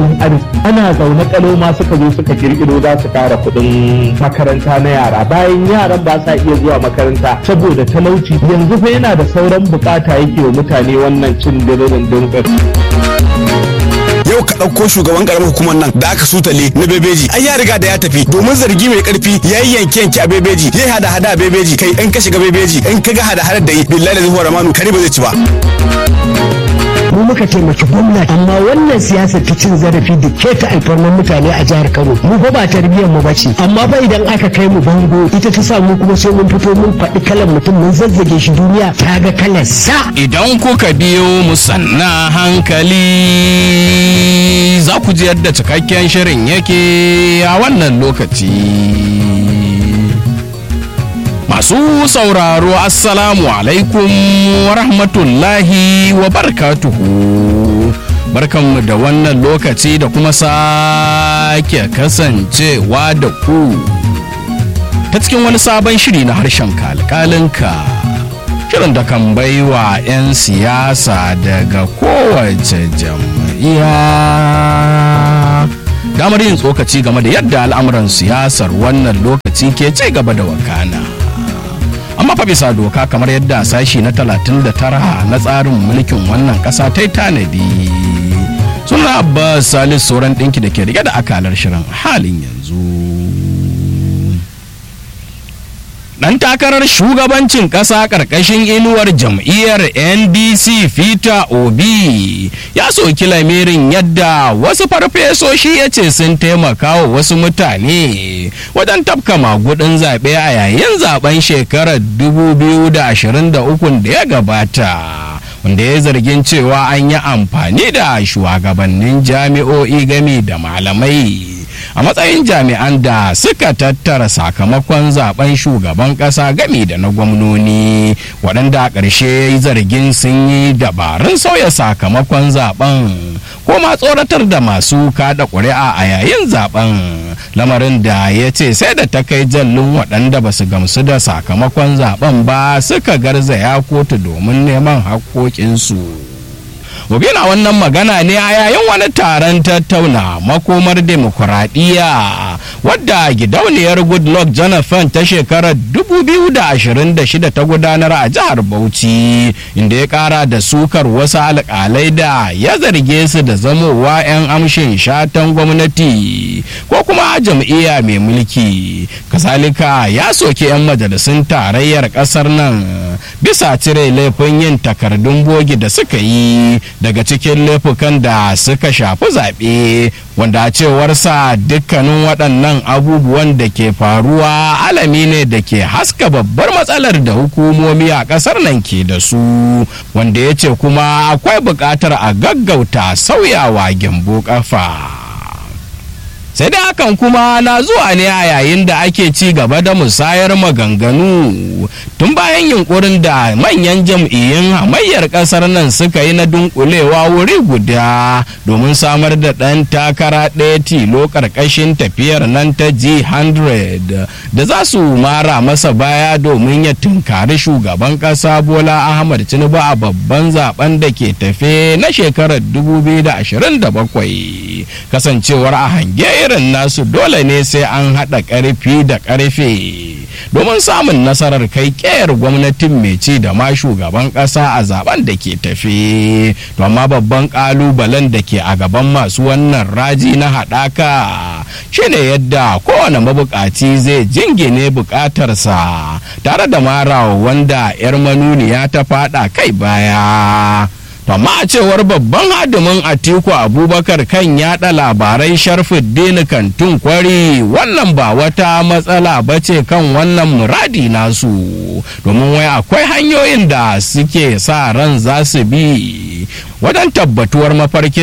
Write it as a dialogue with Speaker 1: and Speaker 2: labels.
Speaker 1: tattalin arziki ana zaune kalo ma suka zo suka kirkiro za su kara kuɗin makaranta na yara bayan yaran ba sa iya zuwa makaranta saboda talauci yanzu fa yana da sauran bukata yake wa mutane wannan cin diririn dinkir
Speaker 2: yau ka ɗauko shugaban ƙaramar hukumar nan da aka sutale na bebeji ai ya riga da ya tafi domin zargi mai ƙarfi ya yi yanke yanke a bebeji ya hada hada a bebeji kai in ka shiga bebeji in ka ga hada hada da yi billahi da zuwa ramanu kare ba zai ci ba
Speaker 3: mu muka taimaki gwamnati amma wannan siyasa ta cin zarafi da keta alfarman mutane a jihar Kano mu fa ba tarbiyyar mu bace amma fa idan aka kai mu bango ita ta sa mu kuma sai mun fito mun faɗi kalan mutum mun zazzage shi duniya ta ga kalar sa
Speaker 4: idan kuka biyo mu sanna hankali za ku ji yadda cikakken shirin yake a wannan lokaci Masu sauraro Assalamu alaikum wa rahmatullahi wa barkatuhu. Barkanmu da wannan lokaci da kuma sake kasancewa da ku. Ta cikin wani sabon shiri na harshen kalkalinka. Shirin da kan baiwa 'yan siyasa daga kowace jam'iyya. Damar yin tsokaci game da yadda al'amuran siyasar wannan lokaci ke ci gaba da wakana. amma fa bisa doka kamar yadda sashi na 39 na tsarin mulkin wannan kasa ta tanadi suna abbas salis sauran ɗinki da ke rike da akalar shirin halin yanzu dan takarar shugabancin ƙasa ƙarƙashin inuwar jam'iyyar ndc fita obi ya soki lamirin yadda wasu farfesoshi ya ce sun taimaka wa wasu mutane wajen tafka magudin zaɓe a yayin zaben shekarar 2023 da ya gabata wanda ya zargin cewa an yi amfani da shugabannin jami'o'i game da malamai a matsayin jami'an da suka tattara sakamakon zaben shugaban kasa gami da na gwamnoni waɗanda a ƙarshe ya yi zargin sun yi dabarun sauya sakamakon zaben ko ma tsoratar da masu kada ƙuri'a a yayin zaben lamarin da ya ce sai da ta kai jallin waɗanda ba su gamsu da sakamakon zaben ba suka garzaya kotu domin neman haƙƙoƙinsu. Gobe na wannan magana ne a yayin wani taron tattauna makomar demokuraɗiyya wadda gidauniyar Goodluck Jonathan ta shekarar 2026 ta gudanar a jihar Bauchi inda ya ƙara da sukar wasu alƙalai da ya zarge su da zamowa 'yan amshin shatan gwamnati ko kuma jam'iyya mai mulki. Kasalika ya soke 'yan majalisun tarayyar ƙasar nan bisa cire laifin yin takardun bogi da suka yi daga cikin laifukan da suka shafi zaɓe wanda a cewarsa dukkanin waɗannan abubuwan da ke faruwa alami ne da ke haska babbar matsalar da hukumomi a ƙasar nan ke da su wanda ya ce kuma akwai buƙatar a gaggauta sauyawa gyambo ƙafa. sai dai hakan kuma na zuwa ne a yayin da ake ci gaba da musayar maganganu tun bayan yunkurin da manyan jam'iyyun hamayyar kasar nan suka yi na dunkulewa wuri guda domin samar da ɗan takara ɗaya tilo ƙarƙashin tafiyar nan ta g100 da za su mara masa baya domin ya tunkari shugaban ƙasa bola ahmad tinubu a babban zaben da ke tafe na shekarar 2027 kasancewar a hange irin nasu dole ne sai an haɗa ƙarfi da ƙarfe domin samun nasarar kai ƙeyar gwamnatin mai ci da ma shugaban ƙasa a zaben da ke tafe to amma babban ƙalubalen da ke a gaban masu wannan raji na haɗaka shine yadda kowane mabukaci zai jingine buƙatarsa tare da marawa wanda 'yar manuniya ta faɗa kai baya amma a cewar babban hadimin atiku abubakar kan yada labarai sharfuddin kantun kwari wannan ba wata matsala ba ce kan wannan muradi nasu domin wai akwai hanyoyin da suke sa ran za su bi wajen tabbatuwar mafarkin